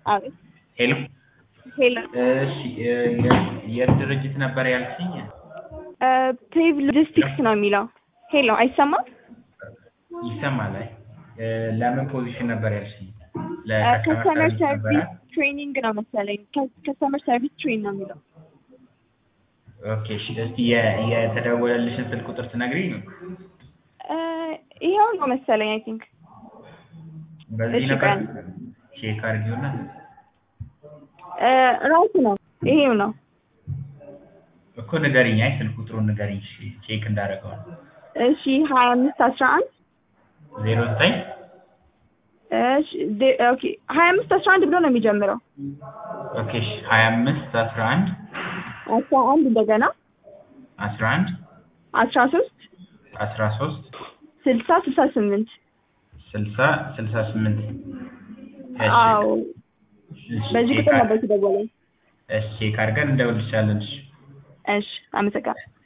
አቤት ሄሎ ሄሎ እሺ የ- የት ድርጅት ነበር ያልሽኝ? ፕሬቭ ሎጂስቲክስ ነው የሚለው። ሄሎ አይሰማም? ይሰማል። አይ እ፣ ለምን ፖዚሽን ነበር ያልሽኝ? ከስተመር ሰርቪስ ነበረ? ሰርቪስ ትሬኒንግ ነው መሰለኝ። ከስተመር ሰርቪስ ትሬን ነው የሚለው። ኦኬ እሺ። እስቲ የ- የተደወለልሽን ስልክ ቁጥር ትነግሪኝ ነው? እ፣ ይኸው ነው መሰለኝ አይ ቲንክ በዚህ እሺ፣ ነበር ቀን ቼክ አድርጊውና ራሱ ነው ይሄው ነው። እኮ ንገሪኝ። አይ ስልክ ቁጥሩን ንገሪኝ እሺ፣ ቼክ እንዳደረገው ነው። እሺ ሀያ አምስት አስራ አንድ ዜሮ ዘጠኝ እሺ ዜ- ኦኬ ሀያ አምስት አስራ አንድ ብሎ ነው የሚጀምረው። ኦኬ እሺ። ሀያ አምስት አስራ አንድ አስራ አንድ እንደገና አስራ አንድ አስራ ሶስት አስራ ሶስት ስልሳ ስልሳ ስምንት ስልሳ ስልሳ ስምንት አዎ በዚህ ቁጥር ነበር የተደወለኝ። እሺ ቼክ አድርገን እንደውልሻለን። እሺ እሺ አመሰግናለሁ።